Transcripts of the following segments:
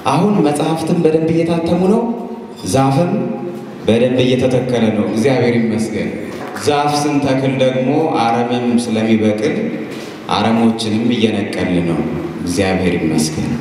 አሁን መጽሐፍትም በደንብ እየታተሙ ነው። ዛፍም በደንብ እየተተከለ ነው። እግዚአብሔር ይመስገን። ዛፍ ስንተክል ደግሞ አረምም ስለሚበቅል አረሞችንም እየነቀል ነው። እግዚአብሔር ይመስገን።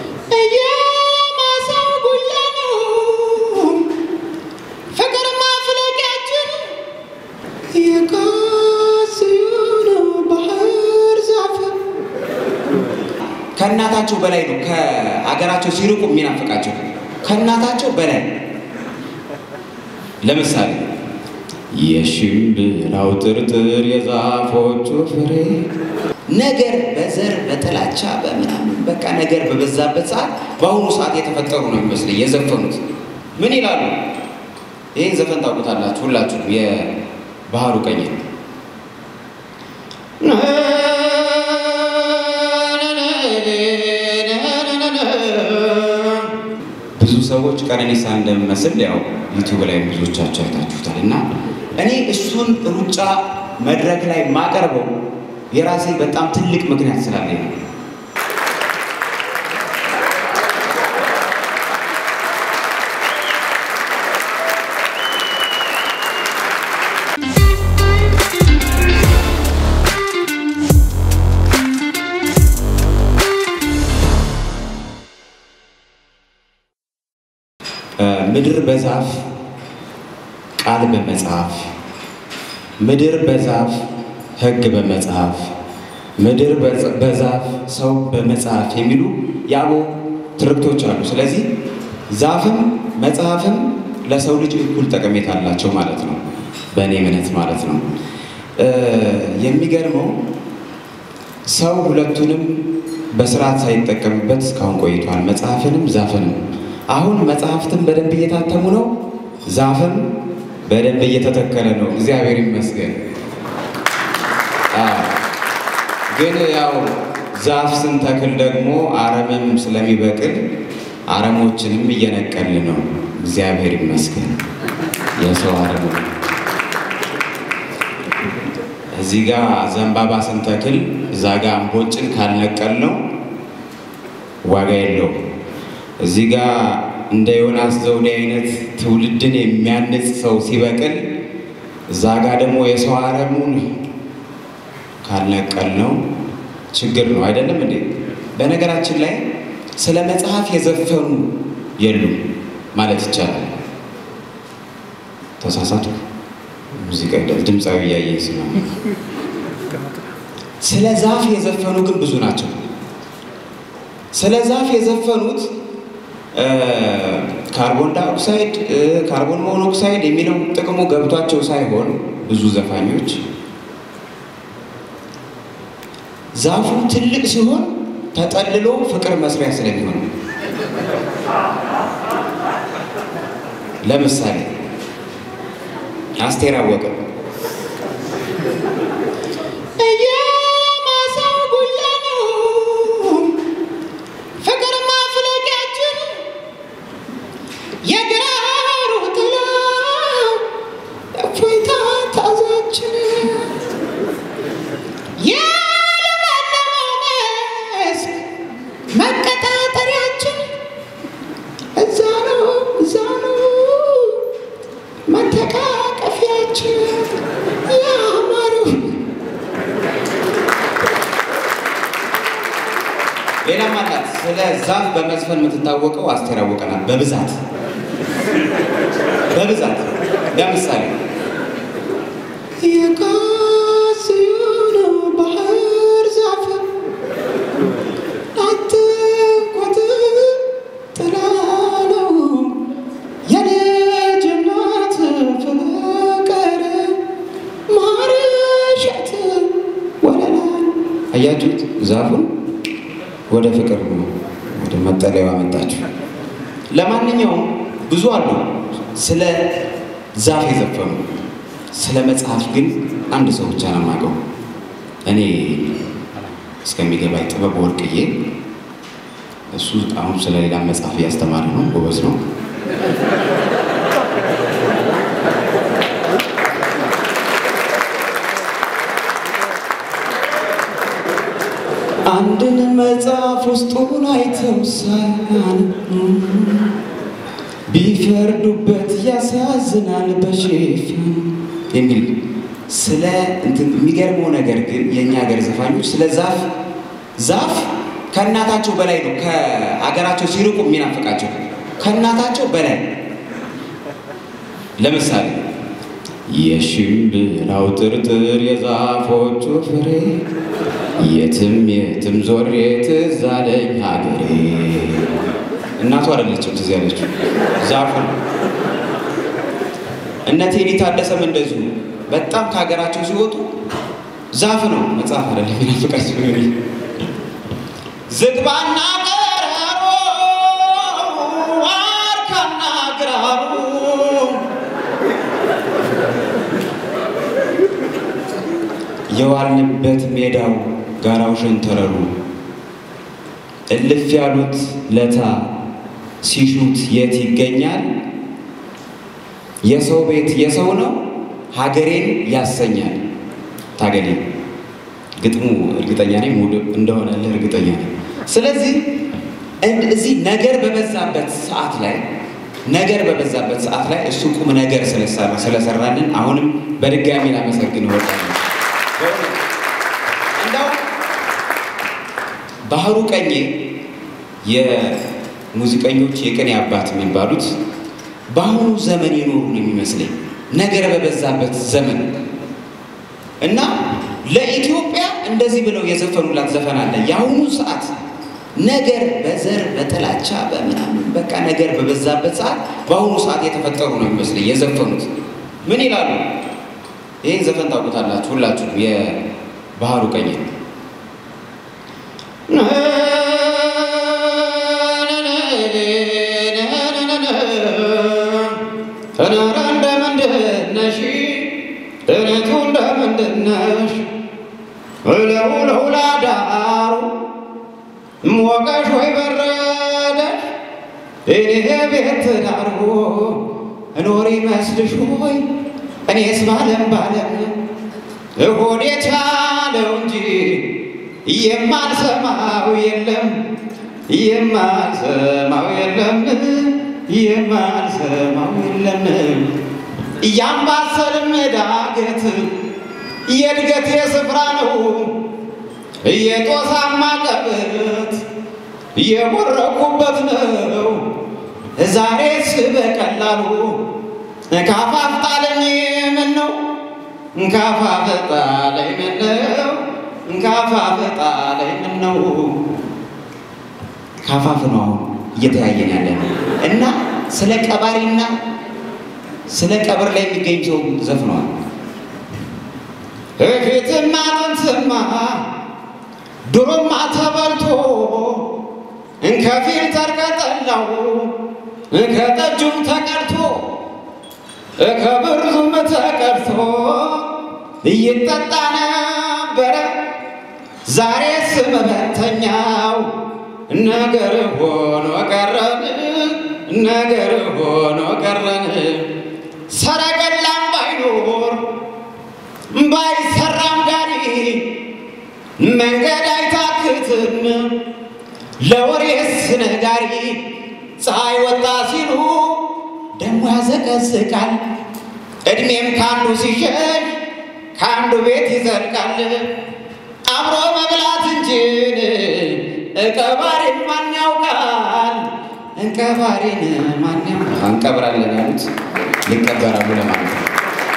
የማሳው ጉያ ነው ፍቅር ማፍለቂያችን የካስዩን ባህር ዛፍ ከእናታቸው በላይ ነው። ከአገራቸው ሲርቁ የሚናፍቃቸው ከእናታቸው በላይ ለምሳሌ የሽምብራው ጥርጥር የዛፎቹ ፍሬ ነገር በዘር በጥላቻ በምናምን በቃ ነገር በበዛበት ሰዓት በአሁኑ ሰዓት የተፈጠሩ ነው የሚመስለኝ የዘፈኑት። ምን ይላሉ? ይህን ዘፈን ታውቁታላችሁ ሁላችሁ። የባህሩ ቀኝ ብዙ ሰዎች ቀነኒሳ እንደሚመስል ያው ዩቲዩብ ላይ ብዙዎቻቸው አይታችሁታል። እና እኔ እሱን ሩጫ መድረክ ላይ ማቀርበው የራሴ በጣም ትልቅ ምክንያት ስላለኝ ነው። ምድር በዛፍ ቃል በመጽሐፍ ምድር በዛፍ ሕግ በመጽሐፍ ምድር በዛፍ ሰው በመጽሐፍ የሚሉ የአበው ትርክቶች አሉ። ስለዚህ ዛፍም መጽሐፍም ለሰው ልጅ እኩል ጠቀሜታ አላቸው ማለት ነው፣ በእኔ እምነት ማለት ነው። የሚገርመው ሰው ሁለቱንም በስርዓት ሳይጠቀምበት እስካሁን ቆይቷል፣ መጽሐፍንም ዛፍንም። አሁን መጽሐፍትም በደንብ እየታተሙ ነው፣ ዛፍም በደንብ እየተተከለ ነው። እግዚአብሔር ይመስገን። ግን ያው ዛፍ ስንተክል ደግሞ አረምም ስለሚበቅል አረሞችንም እየነቀል ነው። እግዚአብሔር ይመስገን። የሰው አረም እዚህ ጋር ዘንባባ ስንተክል እዛ ጋር እምቦጭን ካልነቀል ነው ዋጋ የለውም። እዚህ ጋር እንደ ዮናስ ዘውዴ አይነት ትውልድን የሚያንጽ ሰው ሲበቅል እዛ ጋር ደግሞ የሰው አረሙን ካልነቀል ነው ችግር ነው። አይደለም እንዴ? በነገራችን ላይ ስለ መጽሐፍ የዘፈኑ የሉም ማለት ይቻላል። ተሳሳቱ። ሙዚቃ ድምፃዊ እያየኝ ስለሆነ ስለ ዛፍ የዘፈኑ ግን ብዙ ናቸው። ስለ ዛፍ የዘፈኑት ካርቦን ዳይኦክሳይድ ካርቦን ሞኖክሳይድ የሚለው ጥቅሙ ገብቷቸው ሳይሆን ብዙ ዘፋኞች ዛፉ ትልቅ ሲሆን ተጠልሎ ፍቅር መስሪያ ስለሚሆን ለምሳሌ አስቴር አወቀ የማሳው ጉያ ነው ፍቅር ማፍለቂያችን የግራሩ ጥላ እፎይታ ታዛችን የለመለመው መስክ መቀጣጠሪያችን እዛ ነው እዛ ነው መተቃቀፊያችን ያማረው ሌላም አላት። ስለ ዛፍ በመዝፈን የምትታወቀው አስቴር አወቀ ናት። በብዛት በብዛት ለምሳሌ የካስዩን ባህር ዛፍ አትንኳት ጥላ ነው የልጅነት ፍቅር ማርሸት ወለላ አያችሁት? ዛፉን ወደ ፍቅር ወደ መጠለያው አመጣችሁ። ለማንኛውም ብዙ አሉ ስለ ዛፍ የዘፈኑ። ስለ መጽሐፍ ግን አንድ ሰው ብቻ ነው የማውቀው እኔ እስከሚገባኝ ጥበብ ወርቅዬ። እሱ አሁን ስለ ሌላ መጽሐፍ እያስተማረ ነው፣ ጎበዝ ነው። አንድን መጽሐፍ ውስጡን አይተው ሳያነቡ ቢፈርዱበት ያሳዝናል በሽፋኑ የሚል ስለ እንትን የሚገርመው ነገር ግን የእኛ ሀገር ዘፋኞች ስለ ዛፍ ዛፍ ከእናታቸው በላይ ነው ከአገራቸው ሲርቁ የሚናፍቃቸው ከእናታቸው በላይ ለምሳሌ የሽምብራው ጥርጥር የዛፎቹ ፍሬ የትም የትም ዞሬ ትዝ አለኝ ሀገሬ እናቱ አይደለችም ትዝ ያለችው ዛፉ ነው። እነ ቴዲ ታደሰም እንደዚሁ በጣም ከሀገራቸው ሲወጡ ዛፍ ነው መጽሐፍ አይደለም የሚናፍቃቸው ዝግባና ቀረሮ ዋርካና ግራሩ የዋልንበት ሜዳው ጋራው ሸንተረሩ እልፍ ያሉት ለታ ሲሹት የት ይገኛል? የሰው ቤት የሰው ነው ሀገሬን ያሰኛል። ታገሌ ግጥሙ እርግጠኛ ነኝ ሙሉ እንደሆነልህ እርግጠኛ ነኝ። ስለዚህ እዚህ ነገር በበዛበት ሰዓት ላይ ነገር በበዛበት ሰዓት ላይ እሱ ቁም ነገር ስለሰራ ስለሰራልን አሁንም በድጋሚ ላመሰግን እወዳለሁ። እንደው ባህሩ ቀኜ የሙዚቀኞች የቅኔ አባት የሚባሉት በአሁኑ ዘመን የኖሩ ነው የሚመስለኝ ነገር በበዛበት ዘመን እና ለኢትዮጵያ እንደዚህ ብለው የዘፈኑላት ዘፈን አለ። የአሁኑ ሰዓት ነገር በዘር በጥላቻ በምናምን በቃ ነገር በበዛበት ሰዓት በአሁኑ ሰዓት የተፈጠሩ ነው የሚመስለኝ የዘፈኑት። ምን ይላሉ? ይህን ዘፈን ታውቁታላችሁ ሁላችሁም። የባህሩ ቀኝ ተናራ እንደምንድነሽ እኔቱ እንደምንድነሽ እለው ለውላዳሩ ሞቀሽ ወይ በረደሽ እኔ ቤት ዳርጎ እኖር ይመስልሽ ሆይ እኔስ ባለም ባለም እሆዴ ቻለው እንጂ የማልሰማው የለም የማልሰማው የለም የማልሰማው የለም እያምባሰልም ዳገት የእድገት የስፍራ ነው የጦሳማ ቀበት የቦረኩበት ነው ዛሬስ በቀላሉ ካፋፍ ጣለኝ ምን ነው ካፋፍ ጣለኝ ምን ነው ካፋፍ ጣለኝ ምን ነው ካፋፍ ነው አሁን እየተያየን ያለ እና ስለ ቀባሪና ስለ ቀብር ላይ የሚገኝ ሰው ዘፍነዋል። እፊትማ ጥንትማ ድሮማ ተበልቶ ከፊልተር ከጠላው ከጠጁም ተቀድቶ ከብርዙም ተቀድቶ ይጠጣ ነበረ። ዛሬስ መበተኛው ነገር ሆኖ ቀረን፣ ነገር ሆኖ ቀረን። ሰረገላም ባይኖር ባይሰራም ጋሪ መንገድ አይታክትም ለወሬስ ነጋሪ ፀሐይ ወጣ ሲሉ ደሞ ያዘቀዝቃል እድሜም ካንዱ ሲሸሽ ከአንዱ ቤት ይዘልቃል አብሮ መብላት እንጂን እቀባሪን ማን ያውቃል እንቀባሪን ማን ያውቃል እንቀብራለን ያሉት ሊቀበራሉ ለማለት ነው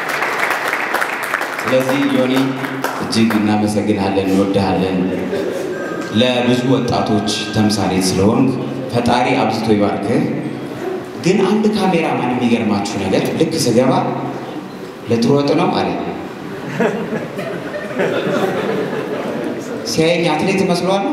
ስለዚህ ዮኒ እጅግ እናመሰግናለን፣ እንወድሃለን። ለብዙ ወጣቶች ተምሳሌት ስለሆንክ ፈጣሪ አብዝቶ ይባርክህ። ግን አንድ ካሜራማን የሚገርማችሁ ነገር ልክ ስገባ ልትሮጥ ነው አለ። ሲያየኝ አትሌት መስሏል።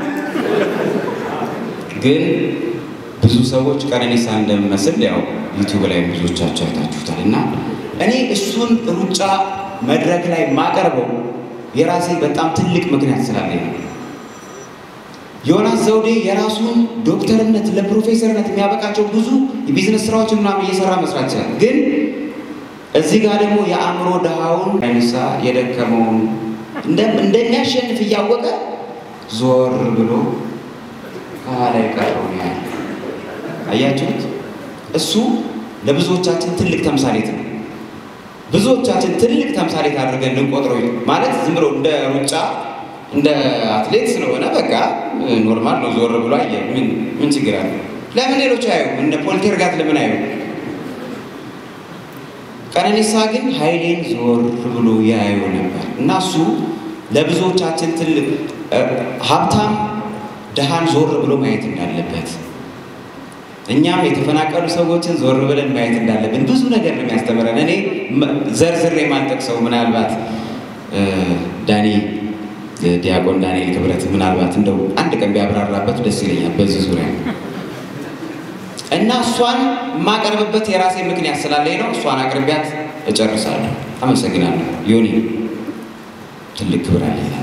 ግን ብዙ ሰዎች ቀነኒሳ እንደምመስል ያው ዩቲዩብ ላይ ብዙዎቻቸው አይታችሁታል። እና እኔ እሱን ሩጫ መድረክ ላይ ማቀርበው የራሴ በጣም ትልቅ ምክንያት ስላለኝ ነው። ዮናስ ዘውዴ የራሱን ዶክተርነት ለፕሮፌሰርነት የሚያበቃቸው ብዙ የቢዝነስ ስራዎችን ምናምን እየሰራ መስራት ይችላል። ግን እዚህ ጋር ደግሞ የአእምሮ ድሃውን ቀነኒሳ የደከመውን እንደሚያሸንፍ እያወቀ ዞር ብሎ ከኋላ የቀረው ነው ያለ። አያችሁት? እሱ ለብዙዎቻችን ትልቅ ተምሳሌት ነው። ብዙዎቻችን ትልቅ ተምሳሌት አድርገን ልንቆጥረው ማለት ዝም ብሎ እንደ ሩጫ እንደ አትሌት ስለሆነ በቃ ኖርማል ነው። ዞር ብሎ አየ። ምን ምን ችግር አለ? ለምን ሌሎች አዩ? እንደ ፖልቴርጋት ለምን አዩ? ቀነኒሳ ግን ኃይሌን ዞር ብሎ ያዩ ነበር እና እሱ ለብዙዎቻችን ትልቅ ሀብታም ድሃን ዞር ብሎ ማየት እንዳለበት እኛም የተፈናቀሉ ሰዎችን ዞር ብለን ማየት እንዳለብን ብዙ ነገር ነው የሚያስተምረን። እኔ ዘርዝሬ የማልጠቅሰው ምናልባት ዳኒ ዲያቆን ዳንኤል ክብረት ምናልባት እንደው አንድ ቀን ቢያብራራበት ደስ ይለኛል በዚህ ዙሪያ እና እሷን የማቀርብበት የራሴ ምክንያት ስላለኝ ነው። እሷን አቅርቢያት እጨርሳለሁ። አመሰግናለሁ። ዮኒ ትልቅ ክብር አለኝ።